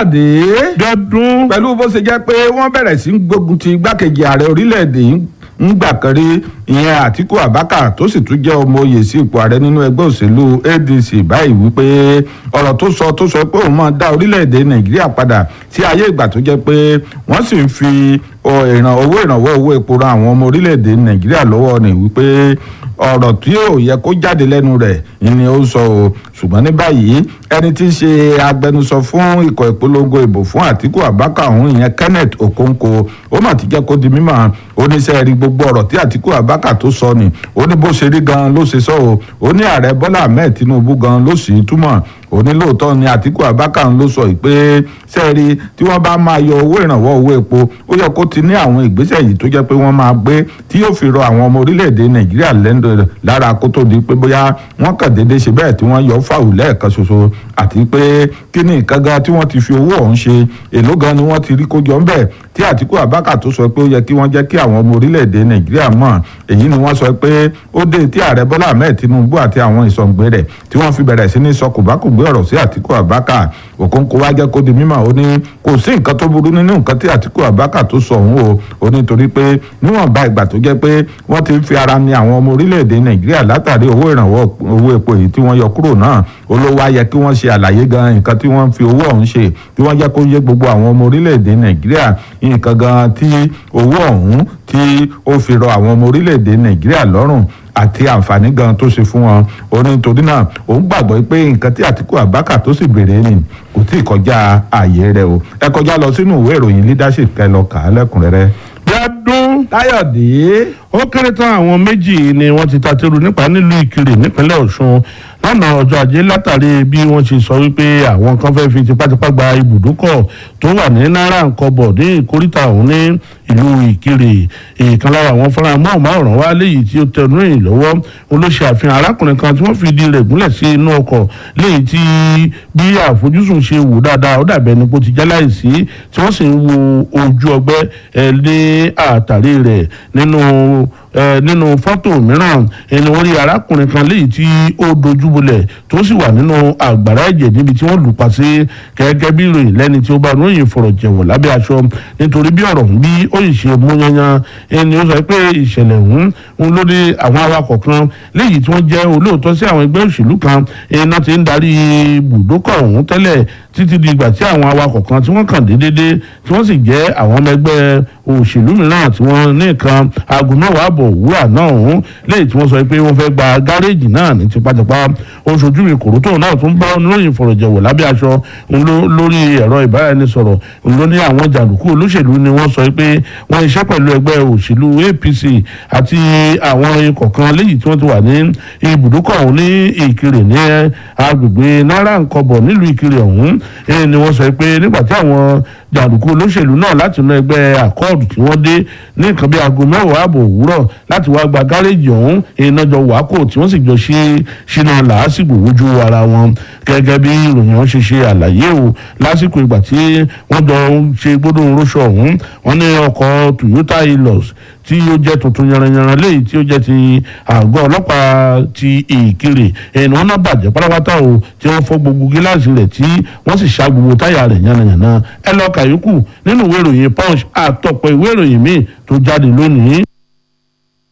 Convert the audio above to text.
káyọ̀dé dọdún pẹ̀lú bó ṣe jẹ́ pé wọ́n bẹ̀rẹ̀ sí í gbógun ti igbákejì ààrẹ orílẹ̀-èdè yìí ń gbà kan rí ìyẹn àtíkù abaka tó sì tún jẹ́ ọmọ oyè sí ipò ààrẹ nínú ẹgbẹ́ òṣèlú adc báyìí wípé ọ̀rọ̀ tó sọ tó sọ pé òun máa dá orílẹ̀-èdè nàìjíríà padà sí ayé ìgbà tó jẹ́ pé wọ́n sì ń fi ìràn owó ìrànwọ́ owó epo ran àwọn ọmọ orílẹ̀-èdè nàìjíríà lọ́wọ́ ni wípé ọ̀rọ̀ tí ò yẹ kó jáde lẹ́nu rẹ̀ ni ó sọ o ṣùgbọ́n ní báyìí ẹni tí í ṣe agbẹnusọ fún ikọ̀ ìpolongo ìbò fún àtíkù abaka ọ̀hún ìyẹn kenneth okonkwo ó mà ti jẹ́ kó di mímọ̀ oníṣẹ́ rí gbogbo ọ̀rọ̀ tí àtíkù abaka tó sọ ni ó ní bó ṣe rí gan ló ṣe sọ o ó ní ààrẹ bọ́lá ahmed tinubu gan ló sì túmọ̀ ó ní lóòótọ́ ni àtíkù abaka ń ló sọ pé sẹ́ẹ̀rí tí wọ́n bá máa yọ owó ìrànwọ́ owó epo ó yẹ kó ti ní àwọn ìgbésẹ̀ yìí tó jẹ́ pé wọ́n máa gbé tí yóò fi rọ àwọn ọmọ orílẹ̀-èdè nàìjíríà lẹ́nu lára kó tó di pé bóyá wọ́n kàn déédéé ṣe bẹ́ẹ̀ tí wọ́n yọ fáwù lẹ́ẹ̀kan ṣoṣo àti pé kí ni nǹkan gan tí wọ́n ti fi owó ọ̀hún ṣe èló gan ni wọ́n ti rí kójọ ńbẹ̀ tí àtìkú abáka tó sọ pé ó yẹ kí wọ́n jẹ́ kí àwọn ọmọ orílẹ̀-èdè nàìjíríà mọ̀ èyí ni wọ́n sọ pé ó dé tí ààrẹ bọ́lá ahmed tinubu àti àwọn ìsọ̀ǹgbẹ rẹ̀ tí wọ́n fi bẹ̀rẹ̀ sí ní sọ kòbákùgbé ọ̀rọ̀ sí àtìkú abáka òkòǹkò wá jẹ́ kó di mímọ̀ ó ní kò sí nǹkan tó burú nínú nǹkan tí àtìkú abáka tó sọ òun o ó ní torí pé níwọ̀nba ìgbà tó jẹ́ pé wọ́n ti ń fi ara ní àwọn ọmọ orílẹ̀-èdè nàìjíríà látàrí owó ìrànwọ́ owó epo èyí tí wọ́n yọ kúrò náà olówó ayẹ kí wọ́n ṣe àlàyé gan nǹkan tí wọ́n fi owó ọ̀hún ṣe kí wọ́n jẹ́ kó yé gbogbo àwọn ọmọ orílẹ̀-èdè nàìjíríà nǹkan gan tí owó ọ̀hún tí ó fi rọ àwọn ọmọ orílẹ̀-èdè nàìjíríà lọ́rùn àti àǹfààní gan tó ṣe fún wọn ó ní torí náà òun gbàgbọ́ pé nǹkan tí àtìkú àbákà tó sì béèrè ni kò tí ì kọjá ààyè rẹ o ẹ kọjá lọ sínú ìwé ìròyìn leadership kẹ lọ kà á lẹ́kùnrẹ́rẹ́. dọdún káyọ̀dé ó kéré tán àwọn méjì ni wọ́n ti tateru nípa nílùú ìkirè nípínlẹ̀ ọ̀ṣun lánàá ọjọ́ ajé látàrí bí wọ́n ṣe sọ wípé àwọn kan fẹ́ fi tipátipá gba ibùdókọ̀ tó wà ní náírà nkọ́bọ̀ ní ìkóríta ọ̀hún ní ìlú ìkirè ìkan lára àwọn fúnra mọ́ọ̀mọ́ọ̀ràn wá léyìí tí ó tẹnu ìrìn lọ́wọ́ ó ló ṣe àfihàn arákùnrin kan tí wọ́n fi di rẹ̀ gúnlẹ̀ sí inú ọkọ̀ léyìí tí bí àfojúsùn ṣe wò dáadáa ó dàbẹ̀ ni kó ti já láìsí tí wọ́n sì ń wo ojú ọgbẹ́ ẹ̀ lé àtàrí rẹ̀ nínú nínú fọ́tò mìíràn ẹni wọ́n rí arákùnrin kan léyìí tí ó dojúbolẹ̀ tó sì wà nínú àgbàrá ẹ̀jẹ̀ níbi tí wọ́n lù pa sí gẹ́gẹ́ bí ìròyìn lẹ́ni tí ó bá ròyìn fọ̀rọ̀ jẹ̀wọ̀ lábẹ́ aṣọ nítorí bí ọ̀rọ̀ ń bí ó yìí ṣe mú yanyan ẹni ó sọ pé ìṣẹ̀lẹ̀ ń ń lórí àwọn awakọ̀ kan léyìí tí wọ́n jẹ́ olóòótọ́ sí àwọn ẹgbẹ́ òṣèlú kan iná ti ń darí bùdókọ̀ ọ̀hún tẹ́lẹ̀ títí di ìgbà tí àwọn awakọ̀ kan tí wọ́n kàn déédéé tí wọ́n sì jẹ́ àwọn ọmọ ẹgbẹ́ òṣèlú mìíràn tí wọ́n ní nǹkan aago mẹ́wàá àbọ̀ òwúrọ̀ náà ọ̀hún lẹ́yìn tí wọ́n sọ pé wọ́n fẹ́ gba gáréèjì náà ní tipátipá oṣooju ìkòrò tóun náà tún bá oníròyìn ìfọ̀rọ̀jẹ̀wò lábẹ́ aṣọ lórí ẹ̀rọ ìbáraẹnisọ̀rọ̀ ló ní àwọn jàǹdùkú olóṣèlú ni wọ́n sọ pé wọ́n iṣẹ́ pẹ̀lú ẹgbẹ́ òṣèlú apc àti àwọn ikọ̀ kan lẹ́yìn tí wọ́n ti wà ní ibùdókọ̀ ọ̀hún ní ìkirè ní agbègbè náírà nkọbọ̀ nílùú ìkirè ọ̀hún ni wọ́n sọ pé nígbà tí àwọn jàǹdùkú olóṣèlú náà láti inú ẹgbẹ́ àkọọdù tí wọ́n dé ní nǹkan bíi aago mẹ́wàá ààbò òwúrọ̀ láti wá gba gáréèjì ọ̀hún iná jọ wákò tí wọ́n sì jọ ṣe ṣínà làásìgbò wojú ara wọn gẹ́gẹ́ bí ìròyìn wọn ṣe ṣe àlàyé o lásìkò ìgbà tí wọ́n jọ ń ṣe gbódò róṣọ ọ̀hún wọ́n ní ọkọ̀ toyota hilux tí ó jẹ́ tuntun yanranyanran léyìí tí ó jẹ́ ti àgọ́ ọlọ́pàá ti ìkirè ẹni wọn náà bàjẹ́ pátápátá o tí wọ́n fọ́ gbogbo gíláàsì rẹ̀ tí wọ́n sì ṣá gbogbo táyà rẹ̀ yánnayànna ẹ lọ kàyókù nínú ìwé ìròyìn punch àtọ̀pọ̀ ìwé ìròyìn míì tó jáde lónìí.